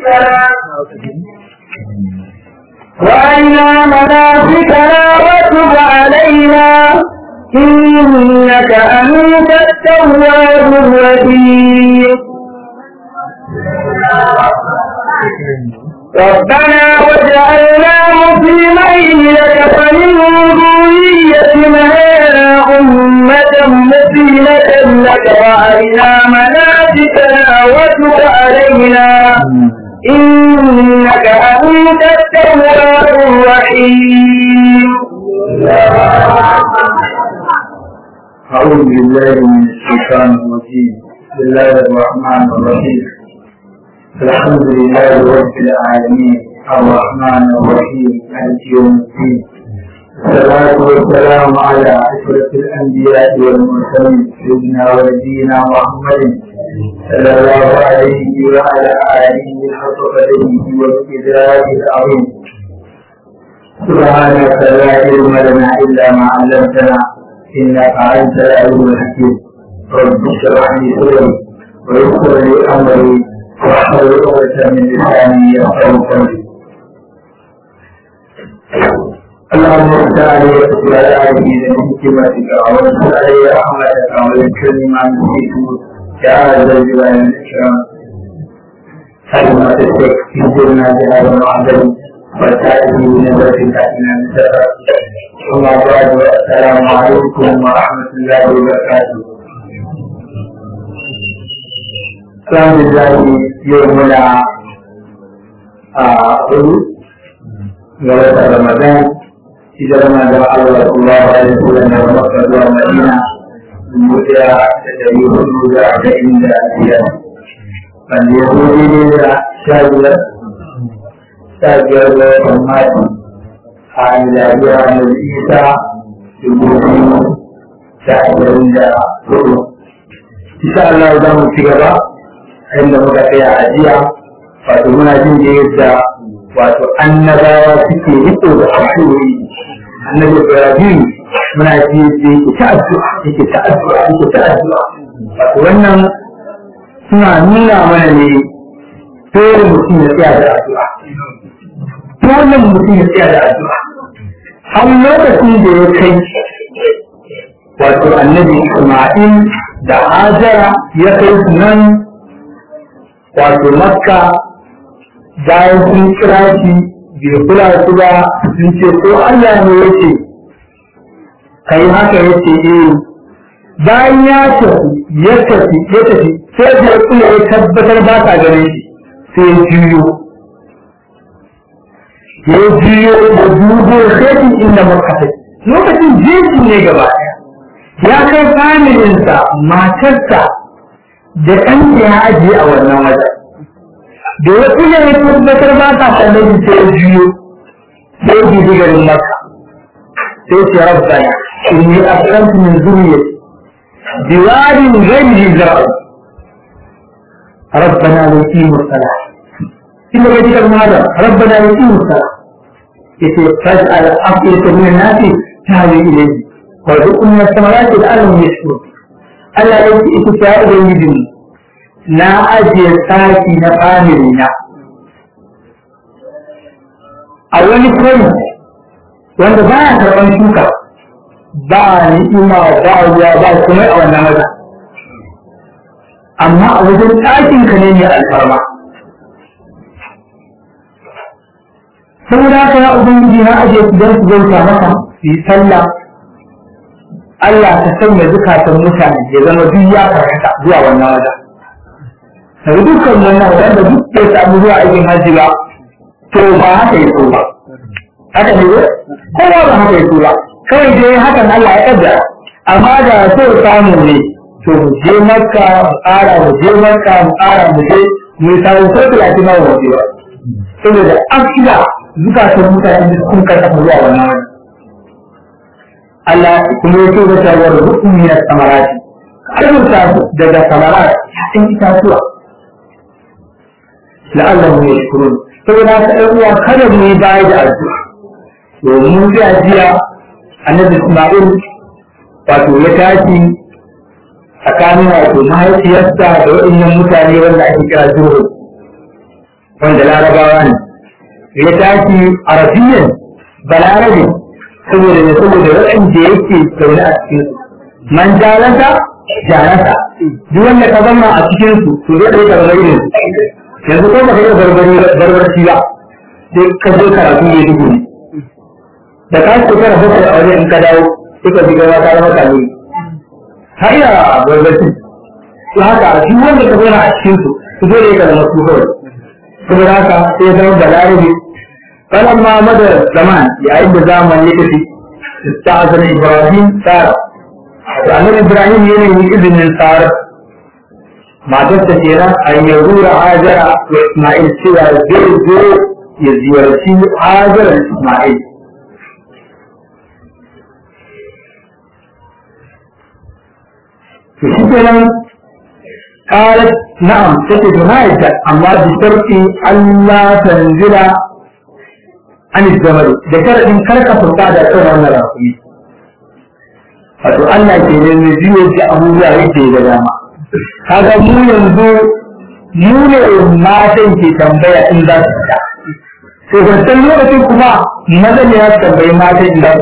وأرنا مناسكنا وتب علينا إنك أنت التواب الرحيم ربنا واجعلنا مسلمين لك ومن ذريتنا أمة مسلمة لك وأرنا مناسكنا وتب علينا إنك أنت التواب الرحيم أعوذ بالله من الشيطان الرجيم بسم الله الرحمن الرحيم الحمد لله رب العالمين الرحمن الرحيم مالك يوم الدين الصلاة والسلام على أشرف الأنبياء والمرسلين سيدنا ونبينا محمد صلى الله عليه وعلى آله حق قدره وابتداء العظيم سبحانك لا علم لنا إلا ما علمتنا إنك أنت العليم الحكيم رب اشرح لي صدري ويسر لي أمري واحلل عقدة من لساني يفقهوا قولي اللهم صل عليه وعلى آله بحكمتك وانصر علي رحمتك ويكرم ما نسيت يا ذا الجلال والإكرام كلمة الشيخ في سرنا بهذا المعدل وتأتي بنظرة تأتينا من سفر ثم بعد السلام عليكم ورحمة الله وبركاته Alhamdulillah yau muna a hudu ga wata Ramadan idan muna da Allah sallallahu alaihi wasallam da Makka zuwa Madina dubu ɗaya da dari hudu da arba'in da biyar wanda ya zo daidai da sha biyar sha biyar da watan Mati a miladiya da Isa dubu biyu da ashirin da hudu. Insha Allah za mu ci gaba inda muka tsaya a jiya wato muna jin da yadda wato annabawa suke riko da haƙuri annabi Ibrahim muna ji da yake ta addu'a yake ta addu'a yake ta addu'a wato wannan suna nuna mana ne dole mutum ya tsaya da addu'a dole mutum ya tsaya da addu'a har lokacin da ya kai wato annabi Isma'il da Hajara ya kai su nan wato makka bayan sun kira shi bai kula su ba sun ce ko Allah ne ya ce kai haka ya ce eh bayan ya tafi ya tafi ya tafi sai da kula ya tabbatar ba ta ganin shi sai ya juyo ya juyo da dubo sai inda makka take lokacin jeji ne gaba ɗaya ya kai familinsa matarsa da ɗan ya ajiye a wannan wajen da ya kuma ya tabbatar ba ta kallon sai ya juyo sai ya ji garin maka sai ce rabbana inni aslamtu min zurriyyati biwadin ghayri zar'i rabbana la yuqimu salah inda ga dikar malam rabbana la yuqimu salah yace faj'al afiyatan min an-nasi tahwi ilayhi wa rukun min as-samarati la'allahum yashkurun Allah ya ce ita ta ubangijin na ajiye saki na family na a wani kai wanda ba ya karɓar shuka ba ni'ima ba ruwa ba kuma a wannan wajen amma a wajen ɗakin ka ne mai alfarma saboda haka ya ubangiji na ajiye su don su bauta maka su yi sallah Allah ta sanya zukatan mutane ya zama duk ya karkata zuwa wannan wajen. Daga dukkan wannan wanda duk bai samu zuwa aikin hajji ba, to ba haka ya so ba. Haka ne ko? Kowa ba haka ya so ba. Kawai dai hakan Allah ya kaddara. Amma da so samu ne, to mu je makka mu ƙara mu je makka mu ƙara mu je mu samu ko talatin ma mu ba. Saboda an ida zukatan mutane sun karkata zuwa wannan wajen. Allah kuma ya ce da shawar rukun min samarati arzuta su daga samarat yasin itatuwa la'allahu yashkurun saboda haka ɗan uwa kada mu yi baya da addu'a domin mun ga jiya annabi Isma'il wato ya tashi tsakanin wato mahaifiyarsa da waɗannan mutane wanda ake kira zurhu wanda larabawa ne ya tashi arabiyan balarabe saboda ne saboda waɗanda yake zaune a cikin su man jalasa jalasa duk wanda ka zama a cikin su to zai ɗauka zama irin yanzu ko baka yi barbari barbarci ba sai ka zo karatu ne dubu ne da ka ce kana bakwai a wajen in ka dawo sai ka shiga ka zama kanu har iya barbarci to haka duk wanda ka zauna a cikin su su dole ka zama su kawai saboda haka sai zama balarabe فلما مدى الزمان يعد زمن يكفي استعذن ابراهيم سارة فأمر إبراهيم ينوي إذن سارة ما تستشيرا أن يزور هاجر وإسماعيل سوى زوجه يزور شيء هاجر إسماعيل فشكرا قالت نعم تجد هاجر أما بشرط ألا تنزل an zamani da sharaɗin karka furta da kan wannan rakumi wato Allah ke ne mai biyo da abubuwa yake da dama kaga mu yanzu mu ne matan ke tambaya in za su fita to wancan lokacin kuma maza ne ya tambayi matan in za su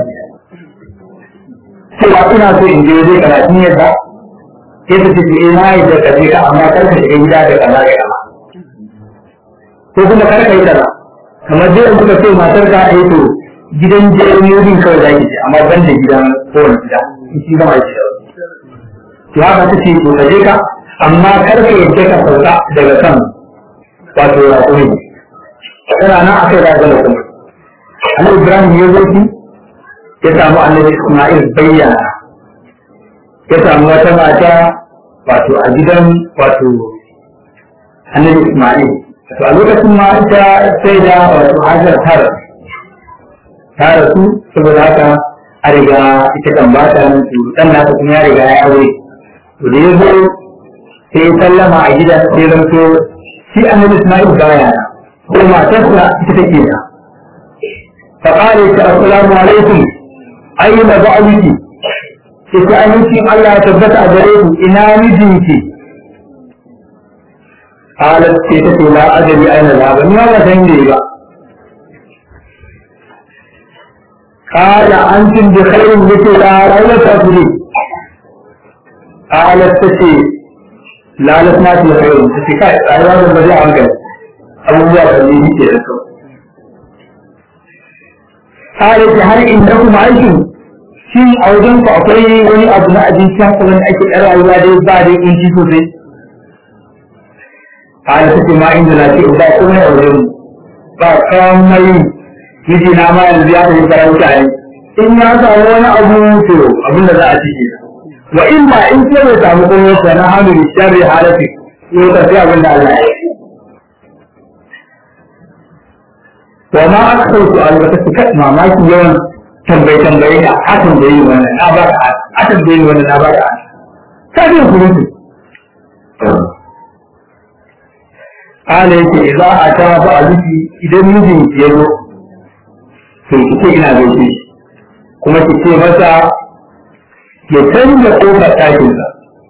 fita sai ina so in je zai karatun yadda sai ta ce eh na yi da kaje ka amma karka shiga gida da kaza da kaza ko kuma karka yi kaza kamar dai kuka ce matar ka ai to gidan jami'in kawai zaki ce amma ban da gidan kowane gida in shi zama shi to haka ta ce to kaje ka amma kar ka yadda ka sauka daga kan wato raƙumi tana nan akai da ga kuma Annabi Ibrahim ya zo shi ya samu Annabi Isma'il bayyana ya samu wata mata wato a gidan wato Annabi Isma'il to a lokacin ma ita sai da wato hajar tara ta rasu saboda haka a riga ita kan ba ta nan su dan nata kuma ya riga ya aure to da ya zo sai ya sallama a gidan sai ya zanto shi annabi Isma'il baya na ko matarsa ita take na fa qala ta assalamu alaikum ayyuna ba'aliki sai amincin Allah ya tabbata a gare ku ina mijinki قالت كيف لا أدري أين ذهب ما تنجي بقى قال أنتم بخير مثل لا تفري قالت تشي لا لسنا في خير تشي كاي أيضا البديع عنك أبو بكر اللي هي كده قالت هل عندكم عيش shin a wajen ku akwai wani abu na abinci haka wani ake ɗan rayuwa dai ba dai in ci sosai قال تكي ما عندنا شيء ba komai a wajen ba komai miji na ma yanzu ya tafi farauta ne in ya samu wani abu to abin da za a cike wa in ba in ce bai samu komai ko na hannu da sharri halati ko ta sai abin da Allah ya yi wa ma akthar su albata su kai mamaki yawan tambaye tambaye da a tambaye wannan na ba ka a tambaye wannan na ba ka ka ji kurutu Ala yake za a ta ba a zuki idan mijin ya zo, to ki ce ina gaishe shi, kuma ki ce masa ya canza ƙofar ɗakinsa.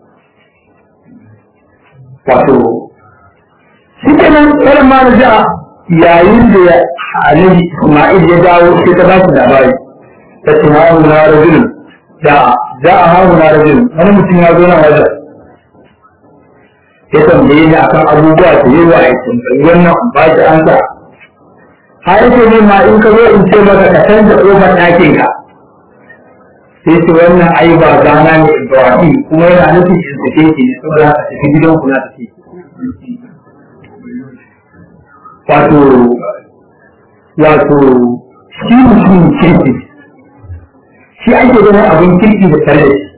Wato, shi ke nan tsarin ma da yayin da Annabi Ismail ya dawo sai ta ba shi labari, ta ce hawa na rajulun, da za a hawa na rajulun, wani mutum ya zo na wajen. ya tambaye ni akan abubuwa da yawa a cikin wannan ba shi an sa har yake ne ma in ka zo in ce maka ka canza kofar ɗakin ka sai ce wannan ai ba gana ne Ibrahim kuma yana nufin in sake ki ne saboda haka tafi gidan ku na tafi wato wato shi mutum kirki shi ake ganin abin kirki da tare da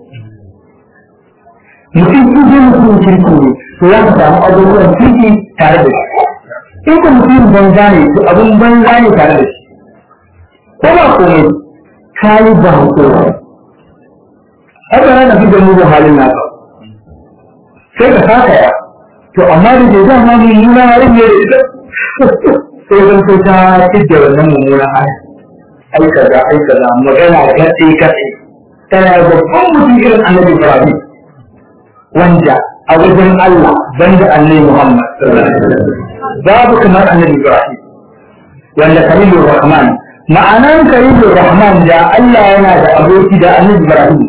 shi mutum in mutum kirki ne to za ka samu abubuwan kirki tare da shi in ka mutum banza ne to abin banza ne tare da shi ko ba komai ka yi ba hukuma haka na fi da mugun halin naka sai ka saka ya to amma da ke zama ne nuna halin ne da ita sai zan so ta fidda wannan mummunan hali ai kaza ai kaza magana gatsi gatsi tana babban mutum irin annabi Ibrahim wanda a wajen Allah banda annabi Muhammad babu kamar annabi Ibrahim wanda Khalilur Rahman ma'anan Khalilur Rahman da Allah yana da aboki da annabi Ibrahim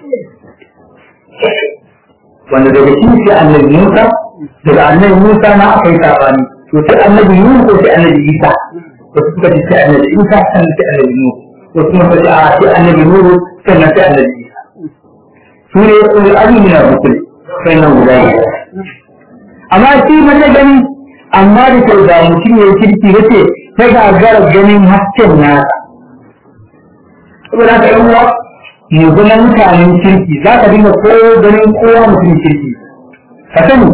wanda daga shi sai annabi Musa daga annabi Musa na akai sabani to sai annabi Nuhu ko sai annabi Isa wasu suka ce sai annabi Isa sannan sai annabi Nuhu wasu kuma suka ce a sai annabi Nuhu sannan sai annabi Isa su ne ulul azmi na rusul sai nan guda biyar amma shi mana gani amma da kyau da mutum ya kirki ya ce ta gagara ganin hasken nasa saboda haka yan uwa mu zama mutanen kirki za ka dinga ko ganin kowa mutum kirki ka sani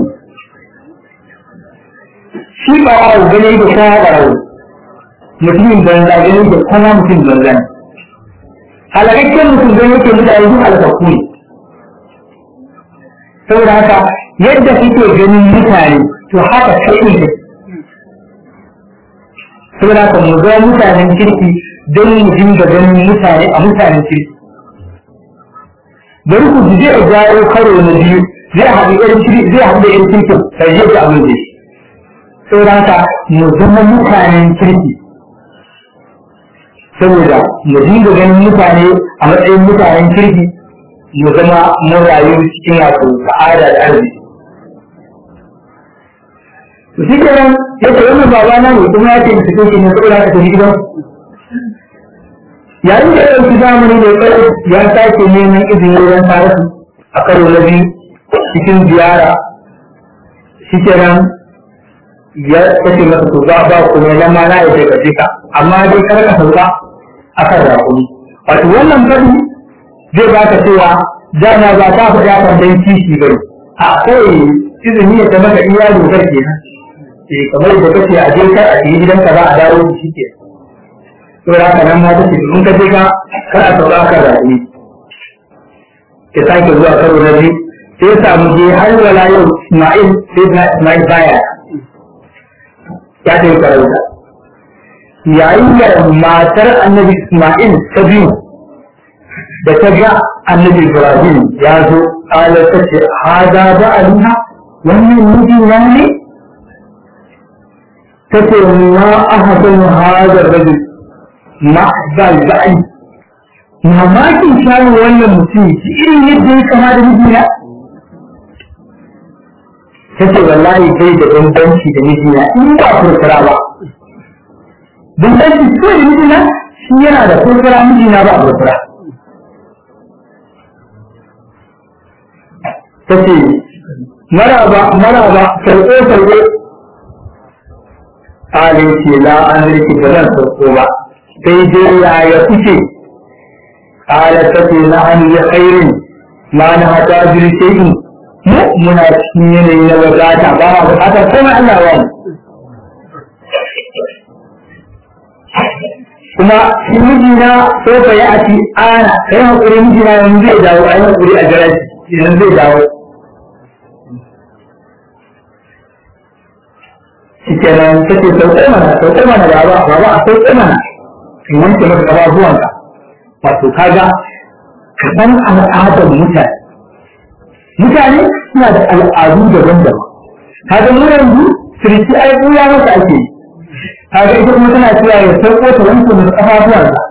shi ba a gani da kowa ɓarau mutumin banza gani da kowa mutum banza ne halakakken mutum gani yake mutane duk halakakku ne saboda haka yadda kake ganin mutane to haka kai ne saboda haka mu ga mutanen kirki don mu dinga ganin mutane a mutanen kirki bari ku ji zai jawo karo na biyu zai haɗu irin kirki zai haɗu da irin kirkin sai zai ga abin da shi saboda haka mu zama mutanen kirki saboda mu dinga ganin mutane a matsayin mutanen kirki mu zama mun rayu cikin wato sa'ada da arziki to shi kenan yadda wannan baba na ne kuma ya ce da cikin shi ne saboda haka tafi gidan yayin da ya ɗauki zamani da ya ya sake neman izini wajen tare su a karo na biyu cikin ziyara shi kenan ya kace masa to ba ba kuma nan ma na yi daga jika amma dai kar ka sauka akan rakumi wato wannan fadi zai baka cewa dama ba ta faɗa kan dan kishi bane a kawai izini ya ta maka iya dokar kenan eh kamar da kace a je kar a yi gidanka za a dawo da shi ke to da haka nan ma take in ka je ka kar a sauka ka rayu ya sake zuwa karo na biyu sai samu je har wala yau Ismail sai na Ismail baya ya ta yi karauta yayin da matar annabi Ismail ta biyu da ta ga annabi Ibrahim ya zo ƙalar ta ce haza ba aliha wannan miji na ne ta ce ma ahadin hadar rajul ma zal ba'i mamakin shayin wannan mutum shi irin yadda ya kama da mijina ta ce wallahi bai da bambanci da mijina in ba furfura ba bambanci kawai da mijina shi yana da furfura mijina ba furfura ta ce maraba maraba sauko sauko halin ce la an rike ba zan sauko ba sai dai yaya kuke ala ta ce na an yi khairin ma na hata jirgin mu muna cikin yanayi na wadata ba ma bukatar komai Allah wa kuma shi mijina so fa ya ati ana kai hakuri mijina yanzu zai dawo ai hakuri a jira shi yanzu zai dawo shi kenan take sauƙai mana sauƙai mana baba baba a sauƙai mana in wanke maka ƙafafuwanka wato kaga ka san al'adar mutane mutane suna da al'adu daban-daban kaga mu yanzu sirki ai buya masa ake yi kaga ita kuma tana cewa ya sauko ta wanke masa ƙafafuwansa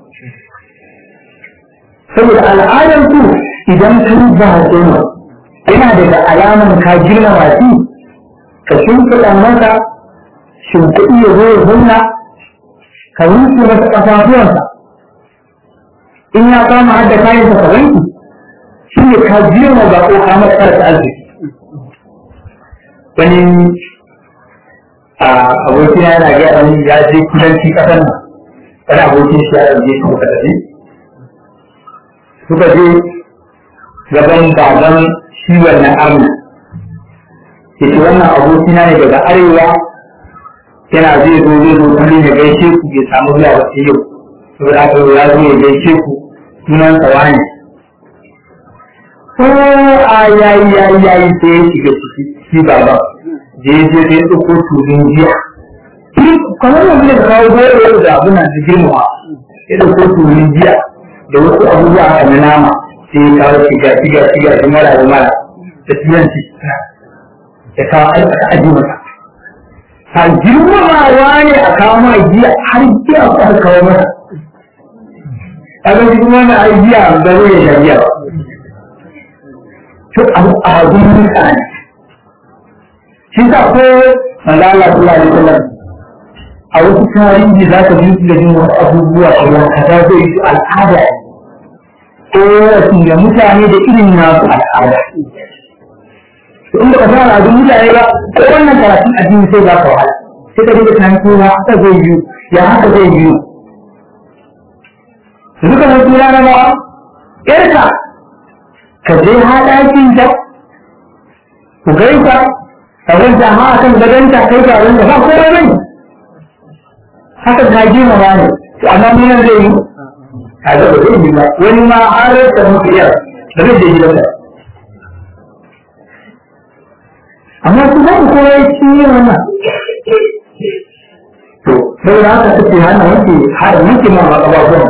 saboda al'adar su idan ka yi ba yana daga alaman ka girmama shi ka shimfiɗa masa shimfiɗi ya zo ya zauna ka wanke masa ƙafafuwansa in ya kama hadda kayan sa wanki shi ne ka girma ba ko ka masa karasa arziki wani a abokina yana ga wani ya je kudanci ƙasar nan wani abokin shi ya ɗauke shi muka tafi suka je gaban baban shi wannan arna ya ce wannan abokina ne daga arewa yana zai zo zai zo kullum ya gaishe ku bai samu zuwa ba sai yau saboda haka ya zo ya gaishe ku sunan tsawa ne ko a yayi yayi yayi sai ya shiga ciki shi baba je je sai ya ɗauko tulun jiya kamar yanzu da kawo goro da abin da girmawa ya ɗauko tulun jiya da wasu abubuwa haka na nama sai ya kawo shiga shiga shiga shi mara da mara da turanci ya kawo aiki aji masa a girmamawa ne a kawo ma giya har giya ko aka kawo masa kaga shi kuma na ai giya da zai ya giya ba to abu a gun mutane shi sa ko manzo Allah sallallahu alaihi wasallam a wasu tarihi za ka ji da jin wasu abubuwa a ruwan kaza zai yi al'ada ko wasu da mutane da irin nasu al'ada to in baka san al'adun mutane ba ko wannan karatun addini sai za ka wahala sai ka dinga tunanin cewa haka zai yi ya haka zai yi duka mun tura na ba irka ka je haɗakin ta ku gaisa ka wanda ma akan gadonta kai ga wanda ba kowa bane haka ta gina ba ne to amma mun zai yi a ga ba zai yi ba wani ma har da muke yar da zai je gidansa amma su ba ku kowa ya ci yin wannan to saboda haka take hana wanke har wanke ma ba abubuwan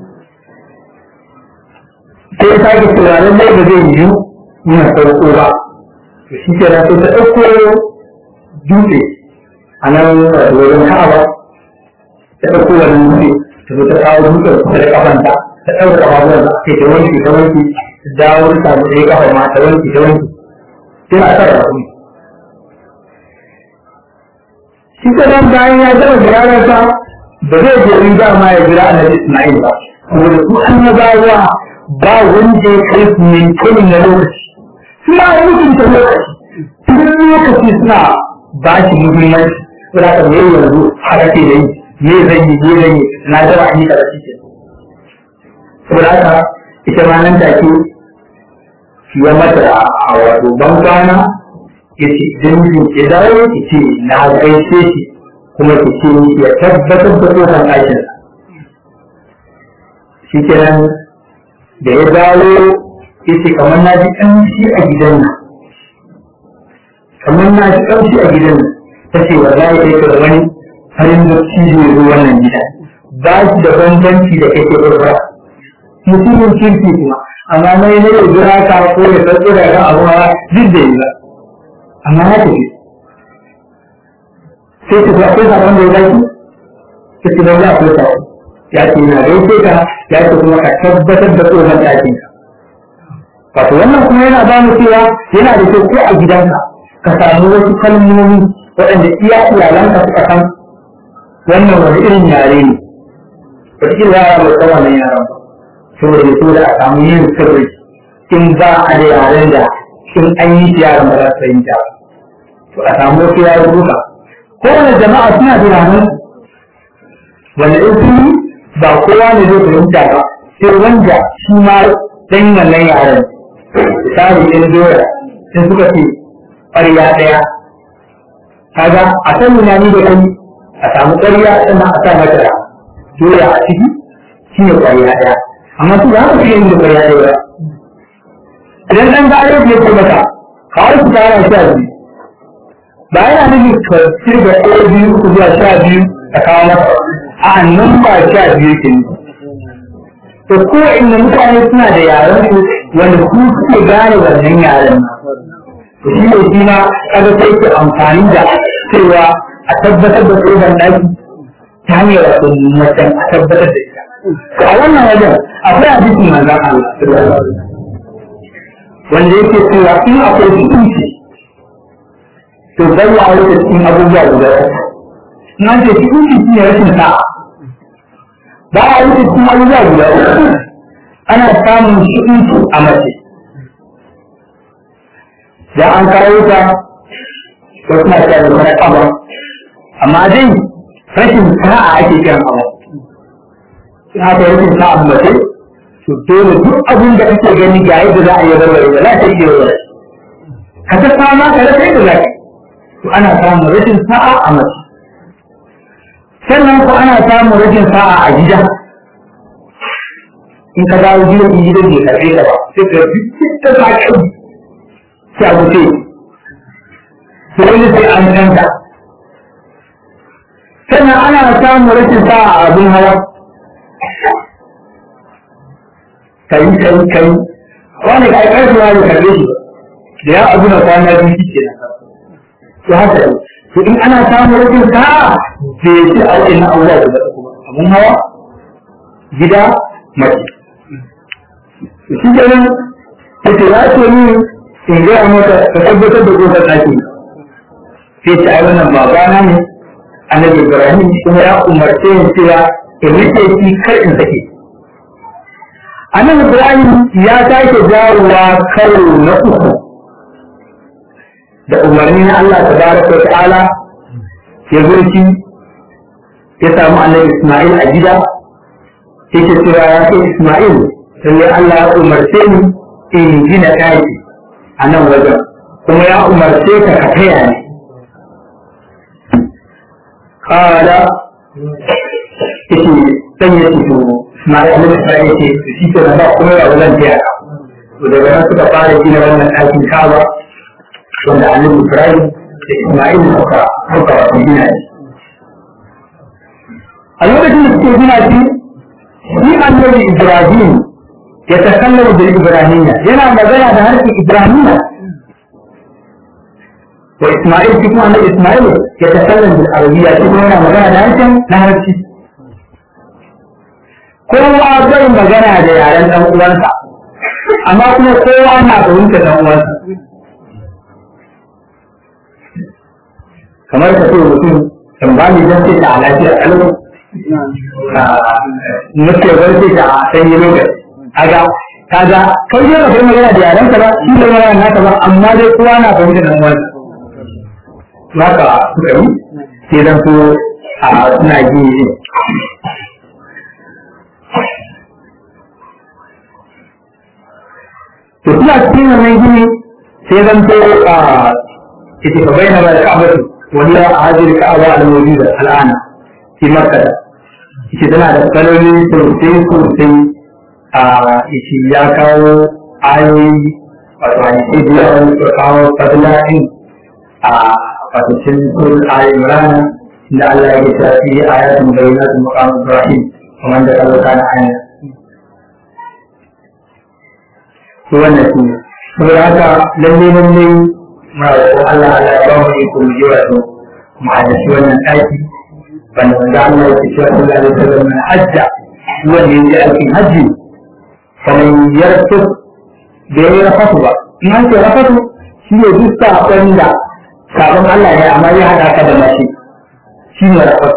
sai ya sake tunanin dai ba zai yi yana sauko ba to shi ke sai ta ɗauko dutse a nan wajen ka'aba ta ɗauko wani dutse ta zo ta kawo dutsen kusa da kafanta ta ɗaura kafafuwan da ake ta wanke ta wanke ta dawo ta samu ɗaya kafa ma ta wanke ta wanke sai a sa da kuma shi ka nan bayan ya gama ziyararsa ba zai je in ba ma ya jira annabi Ismail ba saboda su annabawa ba wanda ya kai su ne kullum na lokaci suna mutunta lokaci duk lokaci suna ba shi muhimmanci suna ka me yanzu haka ke da yi me zan yi me zan yi na jira an yi kaza shi ke saboda haka ita ma nan take shi ya mata a wato ban kwana ya ce idan mijin ke dawo ki ce na gaishe shi kuma ki ce ya tabbatar da kofar ɗakin shi kenan da ya dawo ya ce kamar na ji ƙamshi a gidan nan kamar na ji ƙamshi a gidan nan ta ce wa za ya da wani farin da cizo ya zo wannan gida ba shi da bambanci da kake ƙurɓura mutumin kirki kuma amma mai na yau jira ka ko ya tsatso da ran abu hawa duk da yi ba amma ya tafi sai ta ga akwai sabon da ya zaki ta ce ba za a kusa ya ce yana gaishe ka ya ce kuma ka tabbatar da tsohon ɗakin ka wato wannan kuma yana ba mu cewa yana da kyau ko a gidanka ka samu wasu kalmomi waɗanda iya iyalanka suka san wannan wani irin yare ne wata yara ba san wannan yaran ba saboda ya so da a samu yin sirri in ba a da yaren da in an yi shi yaran ba za su fahimta to a samu wasu yaro duka kowane jama'a suna da yaren wanda in sun yi ba kowa ne zai fahimta ba sai wanda shi ma dan wannan yaren misali ɗin doya sai suka ce ƙwarya ɗaya kaga a san na ni da kai a samu ƙwarya sannan a sa mata doya a ciki shi ne ƙwarya ɗaya amma su za su iya yin da ƙwarya ɗaya idan ɗan gare ya ce maka kawai su tara sha biyu ba yana nufin ka cirga ɗaya biyu uku zuwa sha biyu a kawo masa a nan ba sha biyu ke nufi to ko inda mutane suna da yaren su wanda su suke gane wannan yaren to shi ne shi ma kaga sai ke amfani da cewa a tabbatar da tsohon ɗaki ta hanyar wato macen a tabbatar da ita to a wannan wajen akwai hadisin manzon Allah wanda yake cewa in akwai hukunci to bai ya wuce cikin abubuwa guda uku in an ce hukunci shi ne rashin sa'a ba a wuce cikin abubuwa guda uku ana samun hukunci a mace da an kawo ta ko suna cewa da wani kama amma dai rashin sa'a ake kiran abu in aka rashin sa'a mace to dole duk abin da kake gani ga yadda za a yi warware da za ta yi warware ka ta fama ka rasa yadda za ka to ana samun rashin sa'a a mace sannan ko ana samun rashin sa'a a gida in ka dawo gidan in gidan bai karɓe ka ba sai ka duk ta sa kai sai a wuce sai wani sai an canta sannan ana samun rashin sa'a a abin hawa kai kai kai wani kai karfi wani karbe shi da ya abu na kwana biyu shi kenan to haka to in ana samun rikin sa'a bai ci a wajen abubuwa guda uku ba abun hawa gida mace shi kenan yace ya ce ni in gaya maka ka tabbatar da kofar ɗaki sai ce ai wannan babana ne annabi ibrahim kuma ya umarce ni cewa in rike shi kar in sake annabi ibrahim ya sake jawowa karo na uku da umarni na Allah tabaraka wa ta'ala ya zo shi ya samu annabi isma'il a gida yake cewa ya ce isma'il sai Allah ya umarce ni in gina ɗaki a nan wajen kuma ya umarce ka ka taya ni kala yake dan ya fito Ismail ne sai yake shi ke da ba kuma ya wajen taya ka to daga nan suka fara gina wannan ɗakin Kaaba wanda Annabi Ibrahim da Ismail suka suka gina shi a lokacin da suke gina shi shi Annabi Ibrahim ya takallamu da Ibrahimiyya yana magana da harshen Ibrahimiyya wa Ismail shi kuma Annabi Ismail ya takallamu da Arabiyya shi kuma yana magana da harshen Larabci kowa zai magana da yaren dan uwansa amma kuma kowa na fahimta dan uwansa kamar ka ce mutum kan ba ni dan ce ta lafiya kalau muke bar ce ta sanyi lokaci kaga kaga kai dai ba kai magana da yaren ka ba shi da magana naka ba amma dai kowa na fahimta dan uwansa haka suka yi sai dan so a suna ji to suna cikin wannan gini sai zan to a ita ka bayyana da ka'abatu wani a hajjar ka'aba al-mawjuda al'ana fi makkah ita tana da kaloli sosai sosai a ita ya kawo ayoyi wato hadisi da yawan su kawo fadila din a fatocin sun ayoyi rana da Allah ya yi tafi ayatun bayyana maqam Ibrahim kuma da kallo kana aya to wannan shi ne saboda haka lalle lalle muna roƙon Allah Allah ya ba mu iko mu je wato mu hadisi wannan ɗaki banda wanda Allah ya ce sallallahu alaihi wasallam na hajja wanda ya je aikin hajji kamar yarsu da ya yi rafatu ba in an ce rafatu shi ne duk saƙon da sabon Allah ya amma ya haɗa ka da mashi shi ne rafatu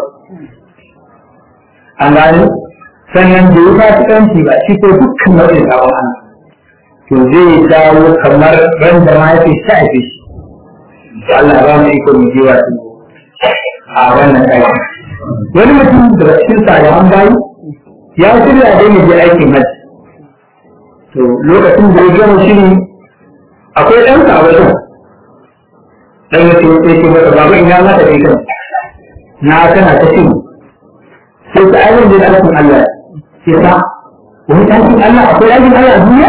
an gani sannan da ya fasikanci ba shi ko dukkan nau'in sabon Allah to zai dawo kamar ran da ma yake shafe shi Allah ba mu iko mu jiwa su a wannan aiki wani mutum daga cikin salihan bayi ya shirya dai mu je aikin hajji to lokacin da ya gama shiri akwai ɗan sa wajen ɗan ya ce sai ce masa baba ina za ka kai kan na kana ta shiri sai ta ainihin da aikin Allah sai ta wani aikin Allah akwai aikin Allah a duniya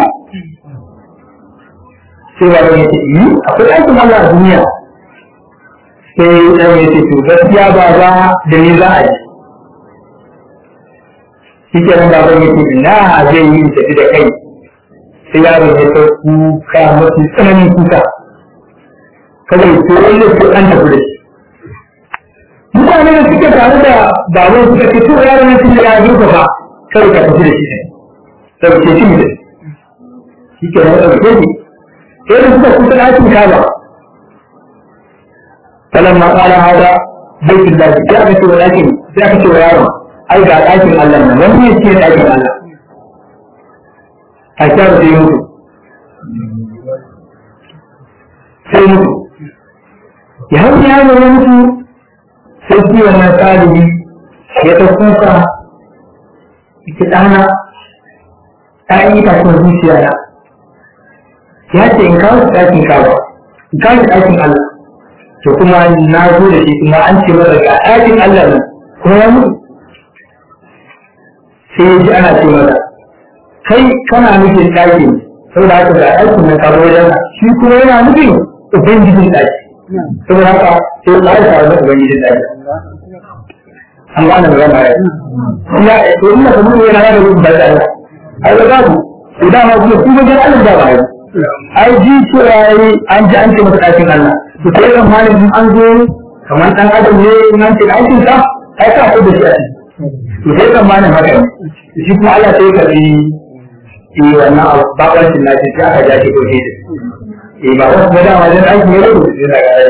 sai ba ya ce yi akwai aikin Allah a duniya sai ɗan ya ce to gaskiya ba za da ni za a yi shi ke nan baban ya ce ina zai yi in tafi da kai sai yaron ya ta kuka mafi tsananin kuka kawai to wanda su an tafi da shi mutane da suke tare da baban suka ce to yaron ya ce ya zurfa ba kawai ka tafi da shi ne ɗauke shi ne shi ke nan ɗauke shi sai da suka kusa ɗakin kaba فلما قال هذا بيت الله sai aka ce wa ɗakin sai aka ce wa yaron ai ga ɗakin Allah nan wani ne ce ɗakin Allah a kyar sai mutu sai mutu ya hau ya zo ya mutu sai shi wannan ɗalibi ya ta kuka ita ɗana ɗayan itacen zuciya na ya ce in kawo shi ɗakin kawo in kawo shi ɗakin Allah to kuma na zo da shi kuma an ce masa ga ɗakin Allah nan kuma ya mutu sai ya ji ana ce masa kai kana nufin ɗaki saboda haka ga ɗakin nan ka wajen shi kuma yana nufin ubangijin ɗaki saboda haka sai ya ƙara tare da ubangijin ɗaki an ba na magana ya ya to ina da mutum yana da rubin da Allah ai ba babu idan ma kuma kuma ga Allah da ba ai ji cewa an ji an ce masa ɗakin Allah to sai ran malin in an zo kamar ɗan adam ne nan ce aikin sa ai ka so da shi a ciki to sai tsammanin haka ne shi kuma Allah sai ka bi eh wannan babancin na sai aka ja shi ko shi eh ba wasu da dama dan aiki ne ko sai daga ai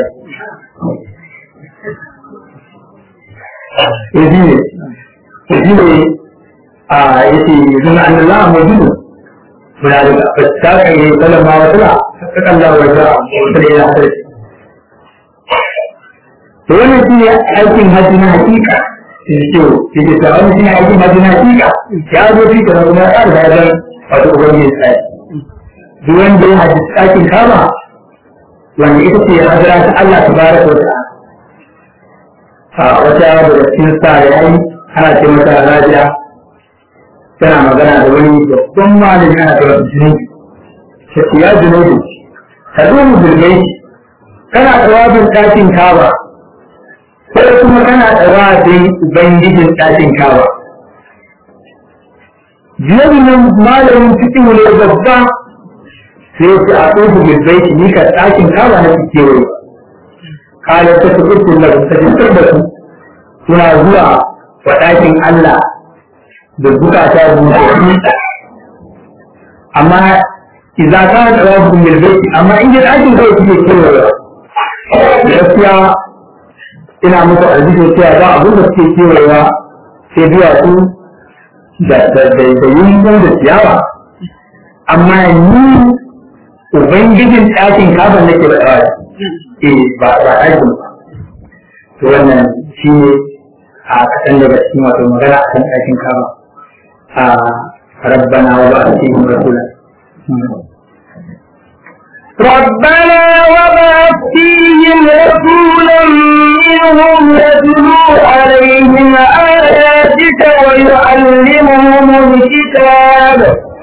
eh shi ne shi ne a yace yanzu na Allah mawjudu muna da fasaka ne sallama wa sala ta kalla wa ta wata da ya haɗa to wannan shi ne aikin hajji na hakika shi ke ke ta wani shi ne aikin hajji na hakika ya zo fi ka kuma ya da wajen wato ubangiji tsaye duk wanda ya hajji tsakin kama wanda ita ce hajjira ta Allah ta bara ko ta a wata daga cikin sa ya yi ana ce mata rajiya tana magana da wani babban malami ana cewa junubi shi ya junubi ka zo mu zirgai kana tsawabin ɗakin kaba sai kuma kana tsawabin ubangijin ɗakin kaba junubi nan malamin cikin ne babba sai ce a tsohu zirgai ni ka ɗakin kaba na fi kewaye kala ta fi ukun da ta fitar da su suna zuwa wa ɗakin Allah da bukata busassu amma idan ka da rabu mil baiti amma in ji ɗakin kawai kuke kewaye gaskiya ina muku aljihu cewa ba abin da suke kewayewa sai biya su da da da yunfu da ciyawa amma ni ubangijin ɗakin kafin nake da ɗawa eh ba ba ɗakin ba to wannan shi ne a kasan daga cikin wato magana a kan ɗakin kaba ربنا وبعث فيهم رسولا ربنا وبعث فيهم رسولا منهم يتلو عليهم آياتك ويعلمهم الكتاب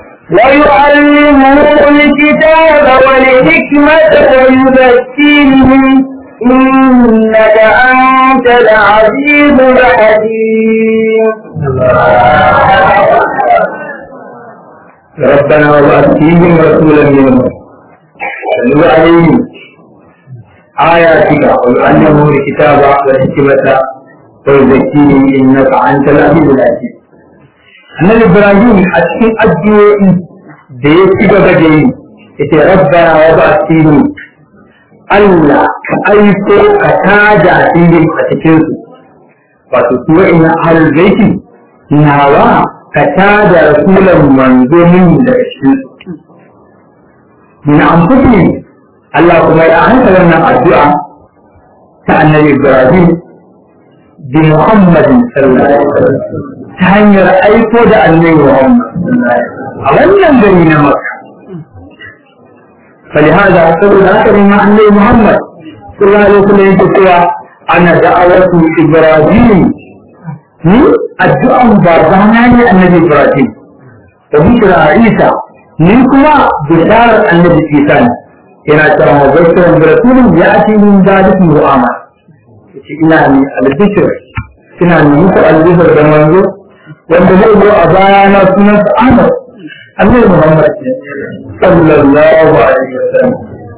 ويعلمهم الكتاب والحكمة ويزكيهم إنك أنت العزيز الحكيم ربنا وبعث فيهم رسولا منهم يتلو عليهم آياتك ويعلمهم الكتاب والحكمة ويزكيهم إنك أنت العزيز الحكيم annabi ibrahim a cikin addu'o'i da ya ci gaba da yi yace rabbana wa ba'athini Allah ka aiko ka tada filin a cikin su wato su wa'ina ahlul baiti nawa ka tada rasulan manzo min daga cikin su min anfusihim Allah kuma ya hanka wannan addu'a ta annabi ibrahim bi muhammadin sallallahu alaihi wasallam ta hanyar aiko da annabi Muhammad a wannan gari na Makka فلهذا saboda haka ne ma annabi Muhammad sallallahu alaihi wasallam yake cewa ana da'awatu Ibrahim ni addu'an babana ne annabi Ibrahim da bishira Isa ni kuma bisharar annabi Isa ne yana cewa mubashiran bi rasulin ya'ti min zalika mu'amala yace ina ni albishir ina ni muku albishir da manzo wanda zai zo a baya na sunan sa Ahmad Annabi Muhammad sallallahu alaihi wasallam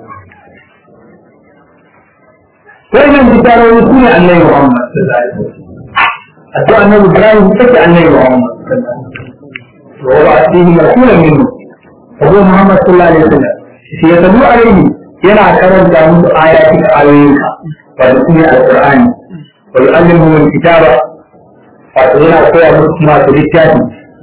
sai nan bitarori su ne Annabi Muhammad sallallahu alaihi wasallam addu'a Annabi Ibrahim take Annabi Muhammad sallallahu alaihi wasallam wa ba'athihi rasulan minhu Abu Muhammad sallallahu alaihi wasallam shi ya tabu alaihi yana karanta musu ayatin ayoyinka wato su ne alqur'ani wa yu'allimuhum alkitaba wato yana koya musu masu littafi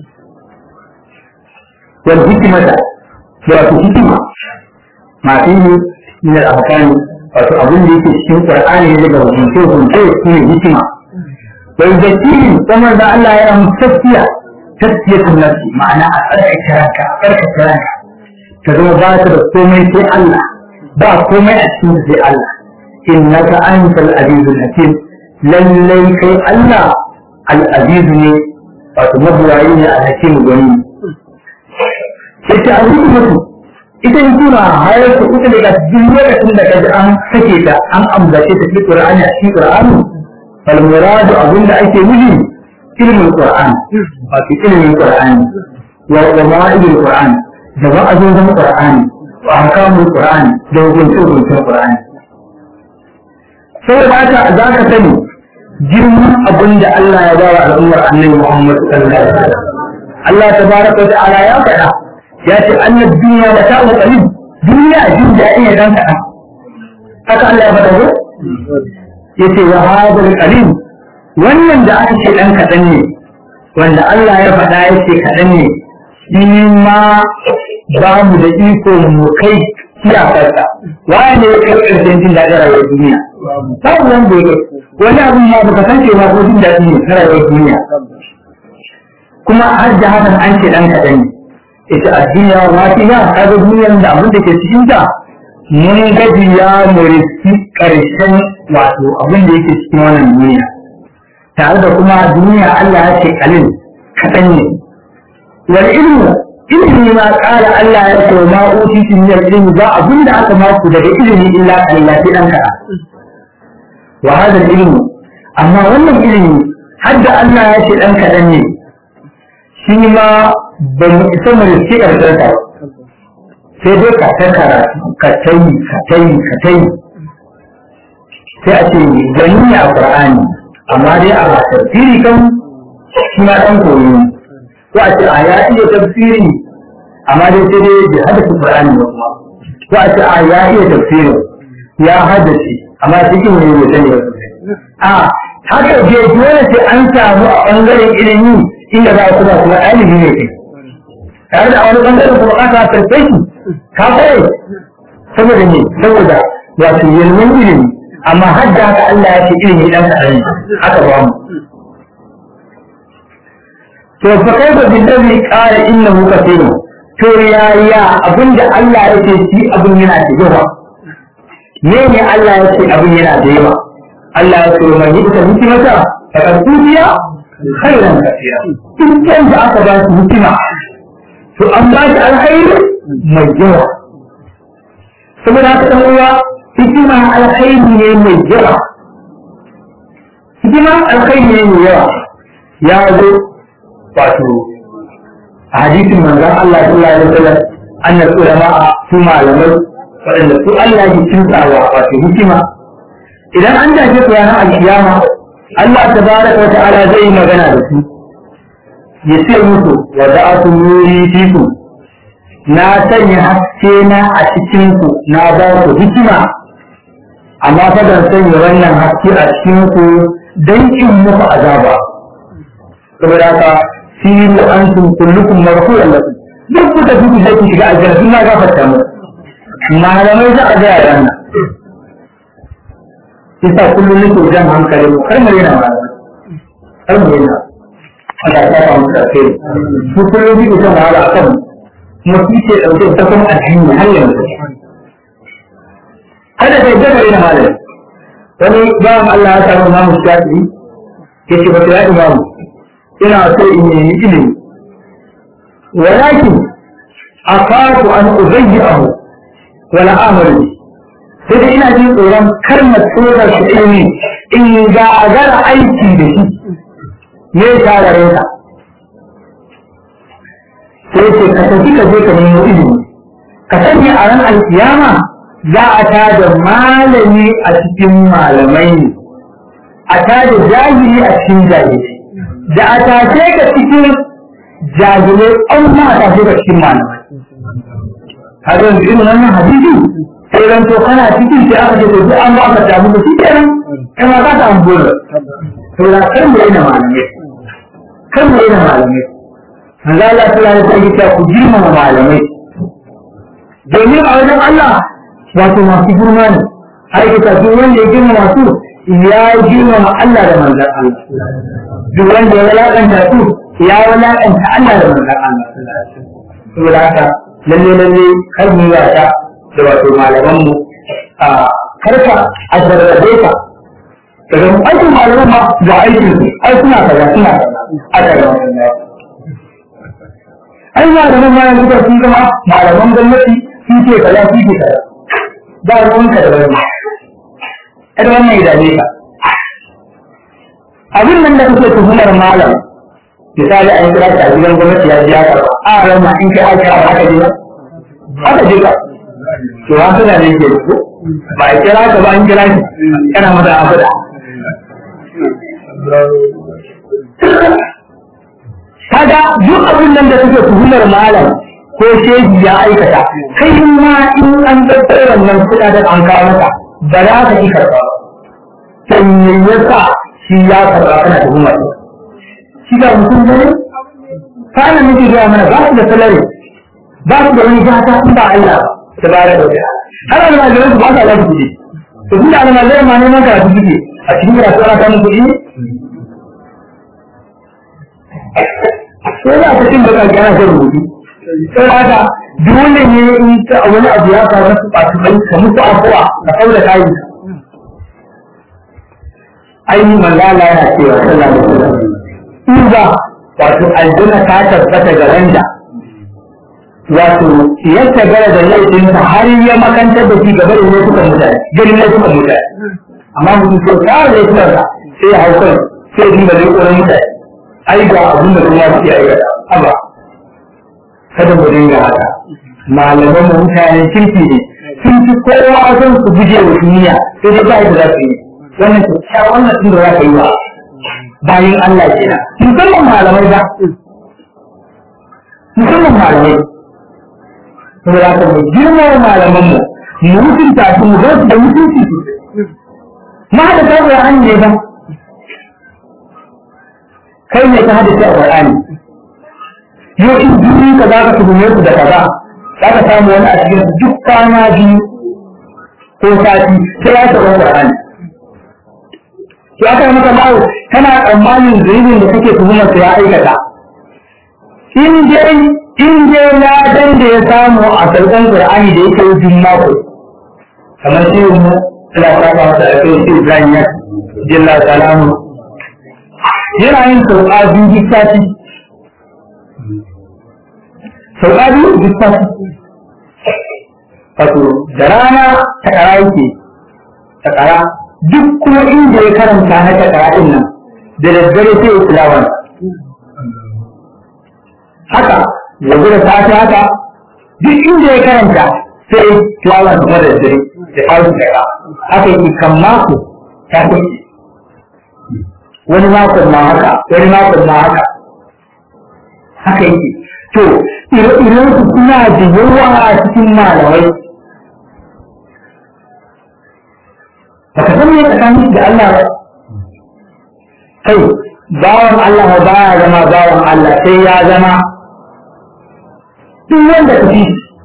wal hikimata da wato hikima masu yi min al-ahkami wato abin da yake cikin qur'ani ne daga hukunce hukunce su ne hikima wa yuzakkihim kuma da Allah yana musu tafiya tafiyatun nafsi ma'ana a tsarkake ranka a tsarkake ranka ka zama ba ta da komai sai Allah ba komai a cikin sai Allah innaka antal azizul hakim lallai kai Allah al'aziz ne wato mabuwayi ne a hakim gwani sai ta aziz mutu ita in tuna hayar ta ita daga duk lokacin da kaji an sake ta an ambace ta cikin qur'ani a cikin qur'ani fal muradu abinda ake nufi ilmin qur'an wato ilmin qur'ani wa ma'idul qur'an da wa'azozin qur'ani wa ahkamul qur'ani da hukuncin hukuncin qur'ani saboda haka za ka sani girman abin da Allah ya ba wa al'ummar annabi Muhammad sallallahu alaihi wasallam Allah tabaraka wa ta'ala ya faɗa ya ce annab duniya da ta'u qalil duniya jin daɗi ne dan kaɗan haka Allah ya faɗa ko yace wa hadal qalil wannan da aka ce dan kaɗan ne wanda Allah ya faɗa ya ce kaɗan ne shi ma ba mu da iko mu kai iyakarsa waye ne ya kai ƙarshen jin daɗin rayuwar duniya babu wanda ya wani abin ma baka san cewa ko jin daɗi ne na rayuwar duniya kuma har da hakan an ce ɗan kaɗan ne ita a duniya wa fi ya kaga duniyar da abin da ke cikin ta mun gaji ya muriski ƙarshen wato abin da yake cikin wannan duniya tare da kuma duniya Allah ya ce kalin kaɗan ne wal ilmu ilimi ma ƙara Allah ya ce ma utitu min ilmi ba abin da aka maku daga ilimi illa kalila sai dan kaɗan wa hada ilmu amma wannan ilimi har da Allah ya ce dan kaɗan ne shi ma ba mu isa mu riski ƙarshen ta sai dai ka ta karatu ka tayi ka tayi ka tayi sai a ce gani ne a Qur'ani amma dai a tafsiri kan shi ma dan koyi ne ko a ce a ya iya tafsiri amma dai sai dai bai haddace Qur'ani ba kuma ko a ce a ya iya tafsiri ya haddace amma cikin ne bai sani ba a haka je dole sai an samu a bangaren ilimi inda za ku ba kuma ɗalibi ne kai tare da a wani bangaren kuma ka karfe shi ka kai saboda ne saboda wato yalmin ilimi amma har da haka Allah ya ce ilimi dan kaɗan haka ba mu to fa kai ba bin dabi qala innahu kathirun to ya ya abinda Allah ya ce shi abin yana da yawa me ne Allah ya ce abin yana da yawa Allah ya ce man yita hikimata fa qadiya khairan kathira dukkan da aka ba su hikima to an ba shi alkhairi mai yawa saboda haka dan uwa hikima alkhairi ne mai yawa hikima alkhairi ne mai yawa ya zo wato a hadisin manzon Allah sallallahu alaihi wasallam annal ulama su malamai waɗanda su Allah ya kintawa wato hikima idan an dace su ranar alkiyama Allah tabaraka wa ta'ala zai yi magana da su ya ce musu wa da'atu nuri fiku na sanya haske na a cikin ku na ba ku hikima amma fa ban sanya wannan haske a cikin ku dan in muku azaba saboda haka siru antum kullukum marfu'un lakum duk ku tafi ku sai ku shiga aljanna sun na gafarta mu malamai za a gaya ran Isa kullum nake jan hankali mu kar mu yana malamai kar mu yana Allah ya kafa mu kai su kullum nake jan wahala akan mu kice dauke ta kuma addini har yanzu kada kai daga yana malami wani bawan Allah ya samu imamu shafi'i ya ce wata ya imamu ina so in nemi ilimi walakin akafu an uzayyahu wala amalu sai dai ina jin tsoron kar na tsora shi ilimi in ga agara aiki da shi me ya tarare ka sai ce ka tafi ka je ka nemo ilimi ka sani a ran alkiyama za a tada malami a cikin malamai ne a tada jahili a cikin jahili da a tashe ka cikin jahilai an ma a tashe ka cikin malamai haka yanzu irin wannan hadisi sai ran to kana cikin sai aka ce to duk an ba ka damu da shi kenan kai ma za ka an bura to da kan mu yana malamai kan mu yana malamai manzo Allah sallallahu alaihi wasallam ku girmama malamai domin a wajen Allah wato masu girma ne har ita duk wanda ya girma masu ya girmama Allah da manzon Allah duk wanda ya walakanta su ya walakanta Allah da manzon Allah saboda haka lalle lalle kar mu wata da wato malaman mu a karka a zarrabe ka daga aikin malaman ma ga aikin su ai suna kaza suna kaza a kaza ai malaman ma yanzu da sun zama malaman gwamnati sun ce kaza sun ce kaza ba ruwanka da wani kada wannan ya dame ka abin nan da kake tuhumar malam misali an kira ta gidan gwamnati ya biya ka a ran ma in kai aka ba haka je haka je ka to an tana ne ke ko ba a kira ka ba an kira shi kana mata abada kaga duk abin nan da suke tuhumar malam ko shehi ya aikata kai ma in an tattara wannan kuɗaɗen an kawo maka ba za ka yi karɓa sai me yasa shi ya karɓa kana tuhumar shi ga mutum ne kana nake gaya mana ba su da salari ba su da wani gata in ba Allah ta bayar da wata har almajiran su ba su alaƙa kuɗi to tun da almajiran ma neman karatu suke a cikin karatu ana samun kuɗi sai za ka cin da kake ana son rubutu sai haka dole ne in ta wani abu ya faru na ɓaci bai ka musu afuwa ka kaula kayi ainihin manzala yana cewa sallallahu alaihi wasallam in ba wato aljanna ta tabbata ga wanda wato ya tagara da laifinsa har ya makantar da shi gaba da laifukan mutane ganin laifukan mutane amma mutum so ta laifukansa sai ya hau kan sai ya dinga laifukan mutane ai ga abin da kuma suke aikata haba kada mu dinga haka malaman mu mutanen kirki ne sun fi kowa son su guje wa duniya sai dai ba da za su yi wannan kyakkyawan wannan tun da za ka yi wa bayan Allah kenan musamman malamai ba musamman malamai saboda haka mu girma malaman mu mu mutunta su mu su da mutunci sosai ma da ta Qur'ani ne ba kai ne ka haddace a Qur'ani yau in duni ka za ka tuhume su da kaza za ka samu wani a cikin duk kwana biyu ko sati sai ya taɓa Qur'ani to aka maka bawo kana tsammanin zunubin da kake tuhumar sa ya aikata in dai in dai na dan da ya samu a sauƙan Qur'ani da yake yin mako kamar shi mu Allah ta ba ta da kai shi Ibrahim ya jalla salamu yana yin sauƙa biyu duk sati sauƙa biyu duk sati wato da rana ta ƙara yake ta ƙara duk kuma inda ya karanta na ta ƙara ɗin nan da daddare sai ya tilawan haka yanzu da safe haka duk inda ya karanta sai tilawan kuma da daddare da kawo daga haka yake kan mako ta kai wani makon ma haka wani makon ma haka haka yake to ire-iren su suna da yawa a cikin malamai baka san me tsakanin da Allah ba kai bawan Allah ba ya zama bawan Allah sai ya zama duk wanda ka fi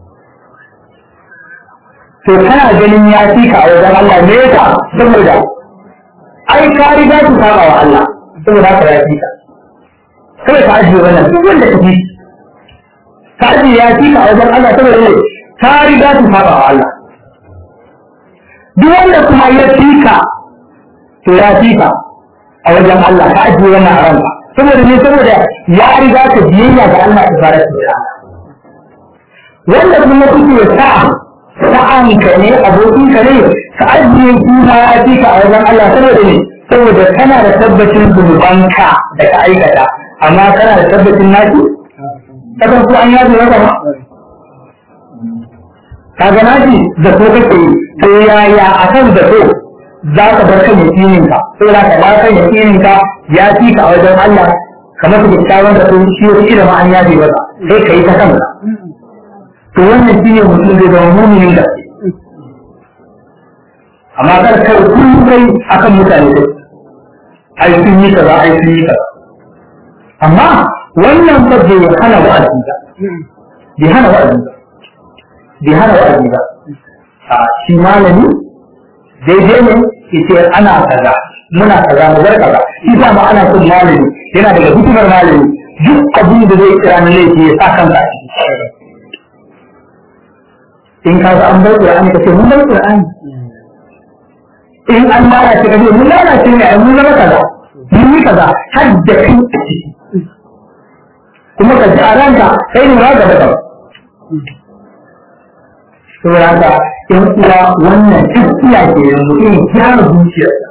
to kana ganin ya fi ka a wajen Allah me yasa saboda ai ka riga ku saba wa Allah saboda haka ya fi ka kada ka ajiye wannan duk wanda ka fi ka ajiye ya fi ka a wajen Allah saboda ne ka riga ku saba wa Allah duk wanda kuma ya fi ka to ya fi ka a wajen Allah ka ajiye wannan a ranka saboda ne saboda ya riga ka biyayya ga Allah ta fara ta wanda kuma kuke sa sa'anka ne abokinka ne ka ajiye kuma ya fi ka a wajen Allah saboda ne saboda kana da tabbacin zunubanka da ka aikata amma kana da tabbacin naki kasan ko an yaji maka ba kaga naki da ko kake yi to yaya a kan da ko za ka bar kan yakinin ka saboda ka ba kan yakinin ka ya fi ka a wajen Allah kamar da kyawun da sun shi wani ilimin an yaji maka sai ka yi ta kanka to wannan shi ne mutum zai zama muminin gaske amma kar kai kullum kai akan mutane dai ai sun yi kaza ai sun yi kaza amma wannan fa bai hana wa'azi ba bai hana wa'azi ba bai hana wa'azi ba a shi malami daidai ne yace ana kaza muna kaza mu bar kaza shi sa ma ana son malami yana daga hikimar malami duk abin da zai kira na laifi ya sa kanka a ciki in ka ga an bar Qur'ani kace mun bar Qur'ani in an lalace kace mun lalace ne mun zama kaza mun yi kaza har da kai a ciki kuma ka ji a ranka kai ne ma gaba gaba saboda haka in uwa wannan gaskiya ke da mutum ya gyara zuciyarsa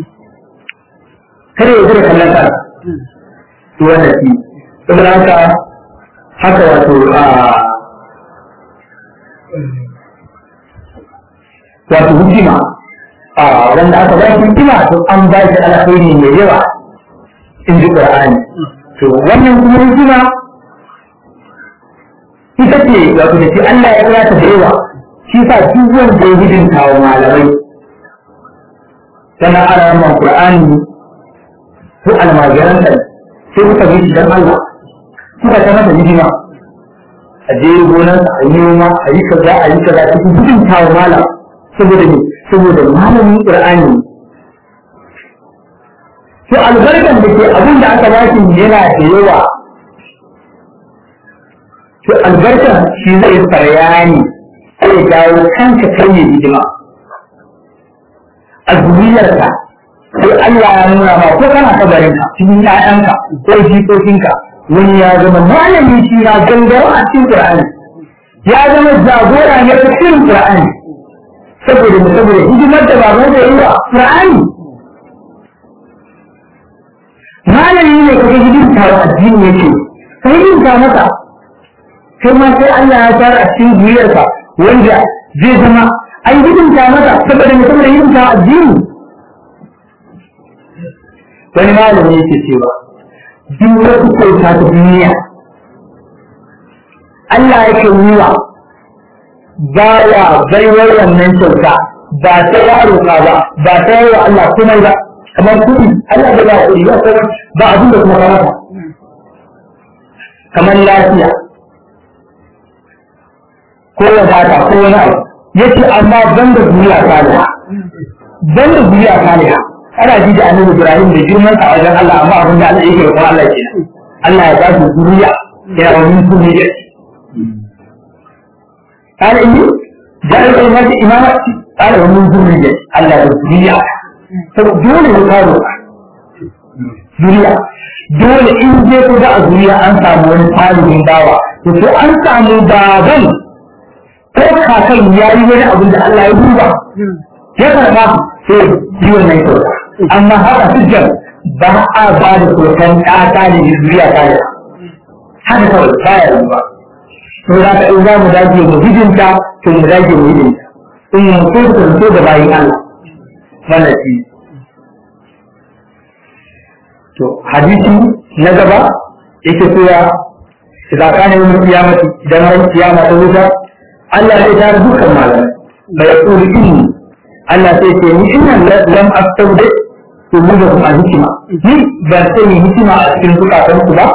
kada ya zira kallon kansa to wannan shi saboda haka haka wato a wato hikima a wanda aka ba shi hikima to an ba shi alkhairi mai yawa in ji qur'ani to wannan kuma hikima ita ce wato da ce Allah ya kira ta da yawa shi sa duk wanda ya hidinta wa malamai tana alaman qur'ani ko almajiran sai suka bi shi dan Allah suka ta masa hidima a je gonar a yi noma a yi kaza a yi kaza cikin gudun tawo malam saboda ne saboda malamin qur'ani to albarkan da ke abin da aka baki yana da yawa to albarkan shi zai faryani sai dawo kanka kai ne hidima a duniyarka sai Allah ya nuna ma ko kana kabarinka cikin ƴaƴanka ko jikokinka wani ya zama malami shi na gangaro a cikin Qur'ani ya zama jagora ne a cikin Qur'ani saboda mu saboda hidimar da baban da yi wa Qur'ani malami ne kaga hidimta wa addini yake ka hidimta masa kai ma sai Allah ya fara a cikin duniyarka wanda zai zama an hidimta masa saboda mu saboda hidimta wa addini wani malami yake cewa duk wasu kyauta ta duniya Allah yake yi wa baya baiwar wannan kyauta ba ta ya roƙa ba ba ta yi wa Allah komai ba kamar kuɗi Allah da ba kuɗi ba sauran ba abin da kuma kamata kamar lafiya ko wadata ko wani abu yace amma banda duniya saliha banda duniya saliha ana ji da annabi Ibrahim da girman sa wajen Allah amma abin da Allah yake roƙon Allah ke Allah ya ba su duniya ya wani kuma ya قال إني جعل الإمامة إمامة قال ومن ذرية الله الدنيا فدول يقالوا duniya dole in je ko da a duniya an samu wani tarihin bawa to sai an samu baban ko kakan ya yi wani abin da Allah ya duba ya karba sai yi wannan kyauta amma haka hujjar ba a ba da kyautan ƙata ne da duniya ta yi haka kawai baya yi ba to za ka in za mu dage mu hijinta to mu dage mu hijinta in mu so ka so da bayin Allah wannan shi to hadisi na gaba yake cewa idan kana yin kiyamati idan ran kiyama ta wuta Allah zai tare dukkan malamai bai yaqulu inni Allah sai ce ni inna lam astawdi to mu da kuma hikima ni ba sai ni hikima a cikin zukatan ku ba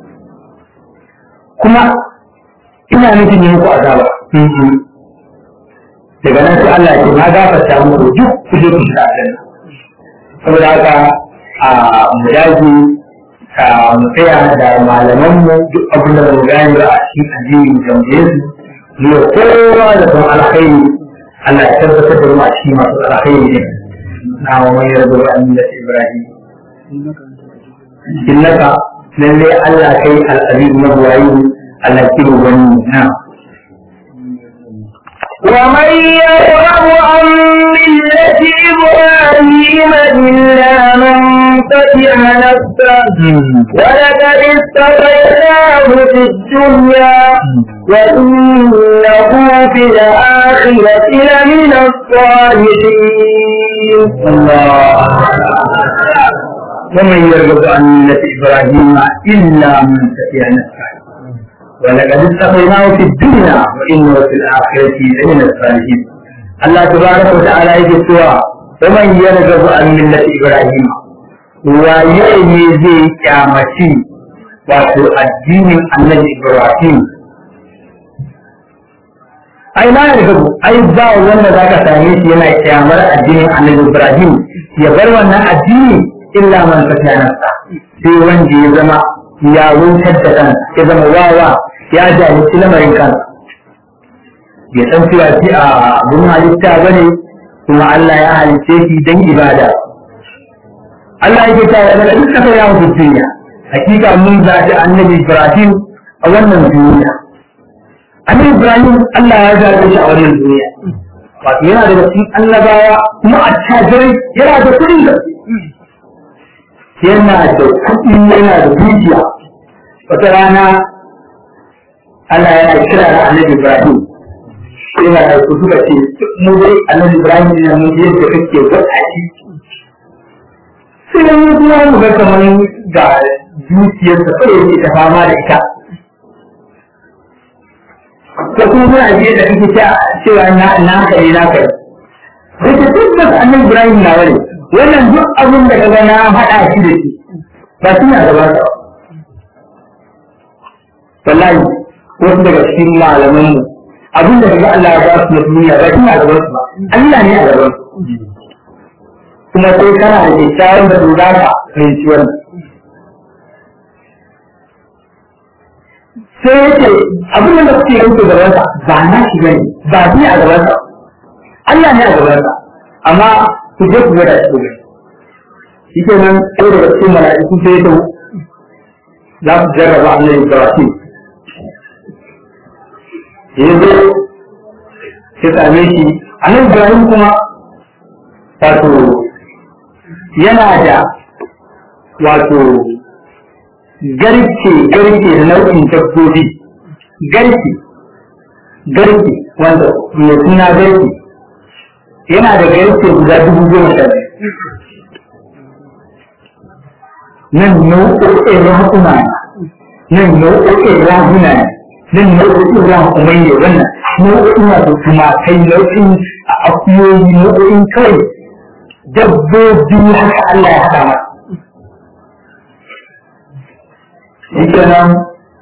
kuma ina nufin yi muku azaba daga nan sai Allah ya ce na gafarta muku duk ku je ku shiga aljanna saboda haka a mu dage a mu tsaya da malaman mu duk abin da mu gani ba a cikin addini mu tambaye su mu kowa da son alkhairi Allah ya tabbatar da mu a cikin masu alkhairi ne na wa mai yarda da annabi Ibrahim innaka lalle Allah kai al-aziz mabwayi Allah kiro wani na ومن يرغب عن ملة إبراهيم إلا من فتح نفسه ولقد استطيناه في الدنيا وإنه في الآخرة لمن الصالحين الله ومن يرغب عن ملة إبراهيم إلا من سفي نفسه ولقد استقيناه في الدنيا وإنه في الآخرة لمن الصالحين الله تبارك وتعالى يقول ومن يرغب عن ملة إبراهيم ويأني زي كامتي wato addinin annabi Ibrahim ai na yarda ai ba wanda zaka same shi yana kyamar addinin annabi Ibrahim ya bar wannan addini illa man fata nafsa sai wanda ya zama ya wutar da kan ya zama wawa ya jahilci lamarin kan bai san cewa shi a abin halitta ba ne kuma Allah ya halice shi don ibada Allah yake ta da daga duk kasar yawon duniya hakika mun zaɓi annabi Ibrahim a wannan duniya annabi Ibrahim Allah ya zaɓe shi a wannan duniya wato yana daga cikin annabawa kuma a tajirai yana da kuɗin gaske yana da kuɗi yana da dukiya wata rana Allah yana kira da annabi Ibrahim sai na da ku suka ce mu dai annabi Ibrahim ne mun je da kake wata shi sai dan mu kuma mu ga kamar ga dukiyarsa sai yake ta fama da ita ko kuma muna je da kake ta cewa na na kai na kai sai ta tabbata annabi Ibrahim na wani wannan duk abin da kaga na haɗa shi da shi ba shi na gaba ta wallahi wasu daga cikin malaman mu abin da kaga Allah ya ba su na duniya ba shi na gaban su ba Allah ne a gaban su kuma sai kana da kyakkyawan da za ka fahimci wannan sai yake abin da kuke yanke gaban sa ba na shi bane ba shi a gaban sa Allah ne a gaban sa amma ku je ku gwada shi ne shi ke nan ko daga cikin mala'iku sai ya za su jarraba annabi Ibrahim ya zo ya same shi annabi Ibrahim kuma wato yana da wato garke garke da nau'in dabbobi garke garke wanda mai suna garke yana da garke guda dubu goma sha nan nau'o'in rahuna nan nau'o'in rahuna nan nau'o'in rahumai ne wannan nau'o'in wato tumakai nau'in akuyoyi nau'o'in kawai dabbobi haka Allah ya haɗa masa shi kenan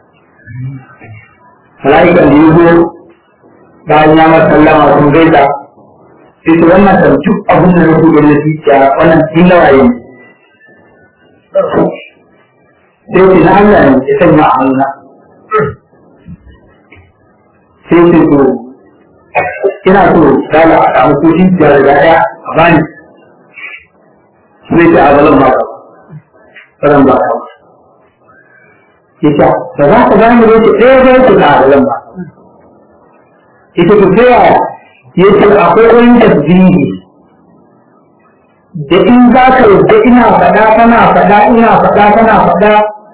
mala'ikan da ya zo bayan ya masa sallama sun gaisa sai su wannan kan duk abin da nake gani zuciya wannan tun nawaye ne sai ce na Allah ne ya sanya a hannuna sai ce to ina so dala a samu ko zuciya da ɗaya a bani sai ce a zalan ba zalan ba ya ce ba za ka gane ne ce ɗaya ba ce a zalan ba ita ku ta yaya ya ce akwai wani tasbihi da in za ka yadda ina faɗa kana faɗa ina faɗa kana faɗa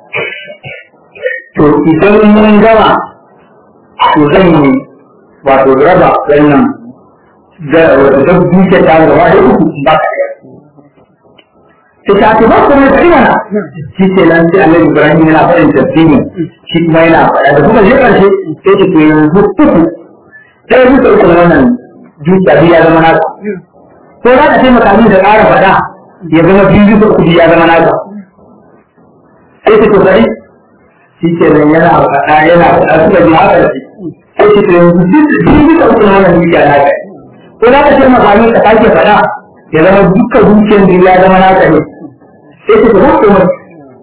to idan mun gama to zan yi wato raba wannan da duke ta gaba da uku ba ka ta ta ce ba kuma ta ina shi ce nan sai annabi ibrahim yana faɗin tasbihin shi kuma yana faɗa da kuma je ƙarshe sai ce to yanzu uku sai bisa uku wannan dukiya biyu ya zama naka ko za ka taimaka min da ƙara faɗa ya zama biyu bisa uku ya zama naka sai ta kokari shi ke nan yana faɗa yana faɗa suka ji haka da sai ce to yanzu biyu bisa uku wannan dukiya naka ko za ka taimaka min ka sake faɗa ya zama dukkan dukiyar biyu ya zama naka ne sai ta kokari ko mai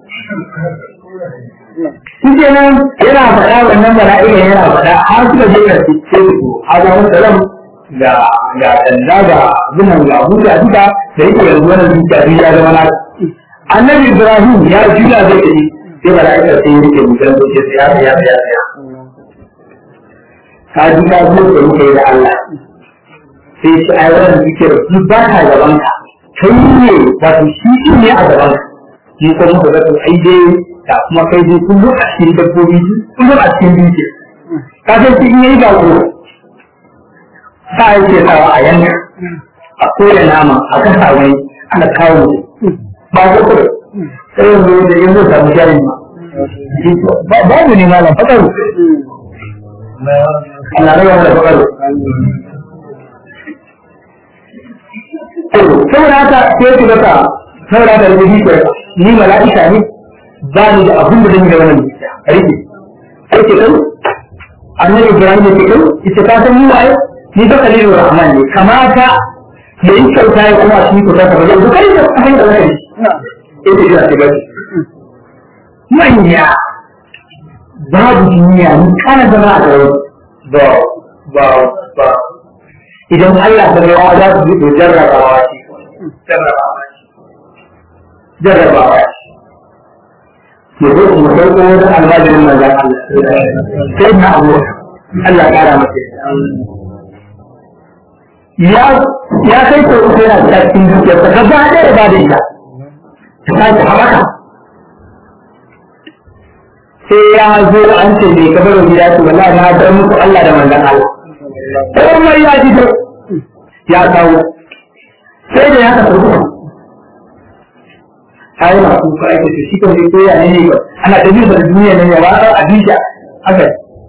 shi ke nan yana faɗa wannan bala'ika yana faɗa har suka je ka ce su a zama salam ga ga danda ga zunan ga huta duka da yake yanzu wannan duka biyu ya zama na annabi ibrahim ya juya zai tafi sai bala'ika sai ya rike mutan da ke tsaya ya tsaya tsaya ka ji ka zo da muka yi da Allah sai shi ai wannan duke da su ba ta gaban ka kai ne wato shi ne a gaban ka ni ko muka ga to ai dai da kuma kai dai kullum a cikin dabbobi kullum a cikin duke ka san shi in yayi ba ko sa yake sawa a yanka a koya nama a kasa wani ana kawo ba ko kuma sai yanzu da yanzu samu jari ma babu ne malam fakaru Allah rage da fakaru saboda haka sai ku zaka saboda haka da shi ni mala'ika ne ba ni da abin da zan yi da wannan rike sai ke kai annabi Ibrahim ya ce kai ita ka san ni waye ni ba kalilur rahman ne kamata ya yi kyauta ya kuma shi kyauta ta bayan duk kai da kai da kai eh da jira ce ba manya babu duniya ni kana zama a gare ba ba ba idan Allah ta ga za su yi jarrabawa ce jarrabawa ce jarrabawa ce ya zo mu sauko wani almajirin manzan Allah sai na abu Allah ya kara masa ya ya kai ko uku yana da cikin dukiyar ta gaba ɗaya ba da ita ta sake haɓaka sai ya zo an ce bai kamar wani ya ce wallahi na bar muku Allah da manzan Allah komai ya fito ya kawo sai da ya ka farko kayi masu ko ake ce shi kan ko ya ne ne ba ana ta jin da duniya ne ya ba ta abinci haka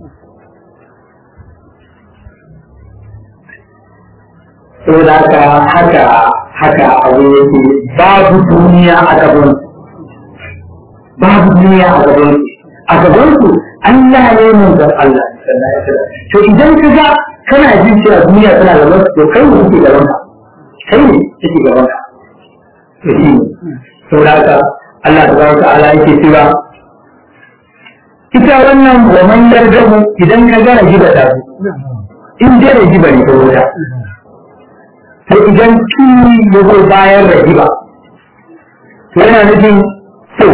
saboda haka haka haka abu yake babu duniya a gaban babu duniya a gaban a gaban su Allah ne mun ga Allah to idan ka ga kana jin cewa duniya tana gaban su to kai ne kake gaban ka kai ne kake gaban ka to shi saboda haka Allah tabaraka ta'ala yake cewa ita wannan wannan yardamu idan ka ga rajiba ta in dai rajiba ne ko wuta to idan tuni ya zo bayan rajiba to yana nufin so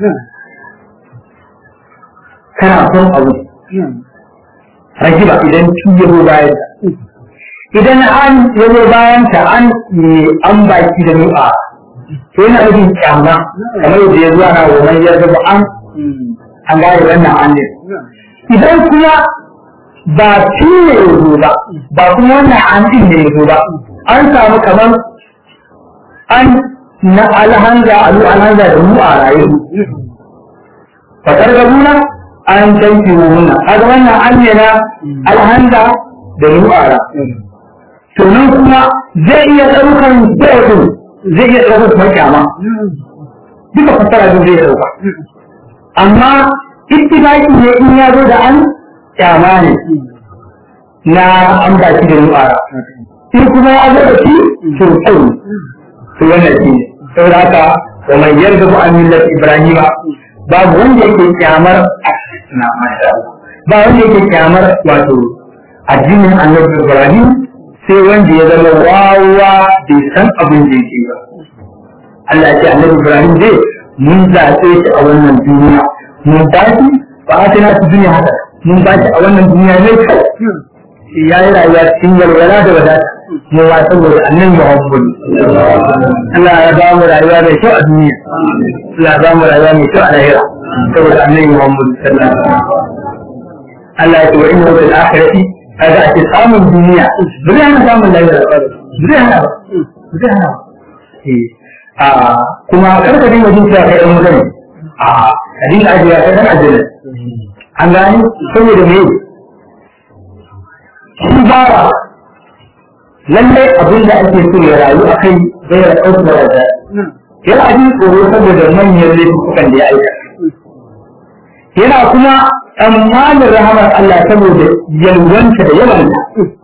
kana son abu rajiba idan tuni ya zo bayan idan an ya zo bayan ta an an baki da nu'a to yana nufin kyama kamar yadda ya zuwa na wannan ya zama an an gane wannan an ne idan kuma ba shi ne ya zo ba ba kuma wannan an din ne ya zo ba an samu kamar an na alhanza alu alhanza da mu a rayu fakar gabuna an tanki wuna kaga wannan an ne na alhanza da mu a rayu to nan kuma zai iya ɗaukan kodin zai iya ɗaukar kuma kyama duka fasara din zai ɗauka amma ittifaqi ne in ya zo da an kyama ne na an ba shi da nu'ara in kuma ya zo da shi to kyau to wannan shi ne saboda haka wa mai yarda bu an millat ibrahima babu wanda yake kyamar na masha ba wanda yake kyamar wato addinin annabi ibrahim sai wanda ya zama wawa bai san abin da yake ba Allah ya ce annabi ibrahim dai mun zaɓe shi a wannan duniya mun ba shi ba a tana su duniya haka mun ba shi a wannan duniya ne kai ya yi rayuwa cikin walwala da wadata mu ba saboda annan muhammadu Allah ya ba mu rayuwa mai kyau a duniya Allah ya ba mu rayuwa mai kyau a lahira saboda annan muhammadu sallallahu alaihi wasallam Allah ya ce wa inna fil akhirati kaga ake samun duniya ba zai hana samun lahira ba zai hana ba zai hana ba a kuma kar ka dinga jin cewa kai dan mutane a ka dinga ajiya kai dan ajiyar an gani saboda me shi bawa lalle abin da ake so ya rayu a kai zai ya ɗauka da da yana jin tsoro saboda manyan laifukan da ya aika yana kuma tsammanin rahamar Allah saboda yalwanta da yawanta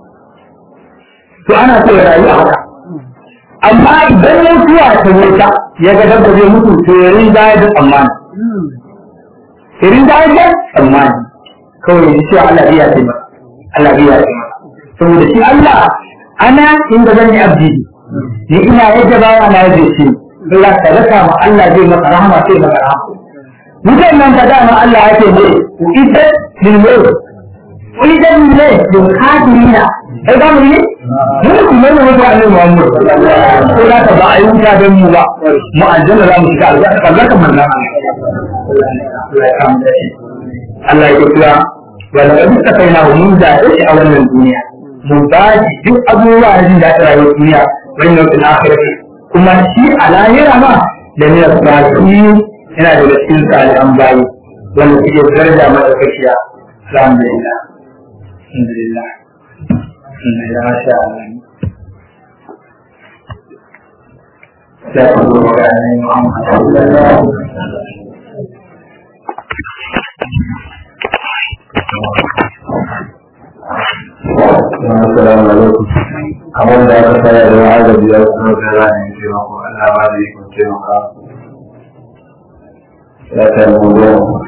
to ana so ya rayu a haka amma idan mutuwa ta wuta ya ga dabba zai mutu to ya rinda da tsammani ya rinda da tsammani kawai ya ce Allah biya ce masa Allah biya ce masa saboda shi Allah ana inda zan yi abdi ni ina yadda ba ana yadda shi Allah ka raka ma Allah zai maka rahama sai maka rahama wutan nan ka dama Allah yake ne ku ita lil maut ku ita lil maut lil kafirina ai ba mu ne mun kuma ne mutu annabi Muhammad ko da ka ba a yi wuta don mu ba mu aljanna za mu shiga aljanna Allah kan manna Allah ya kira wala da duka kai na mun da shi a wannan duniya mun ba shi duk abubuwa da da ta rayuwar duniya wannan fil akhirati kuma shi a lahira ma da ne baki yana da cikin salihan bayi wanda suke daraja madaukakiya alhamdulillah alhamdulillah alhamdulillah masha Allah sai ku zo ga annabi Muhammad sallallahu alaihi wasallam Assalamu alaikum. Kamar da aka tsaya da agaji ya kuma da ranar taimako, Allah ba da ikon taimaka. Ya ta yi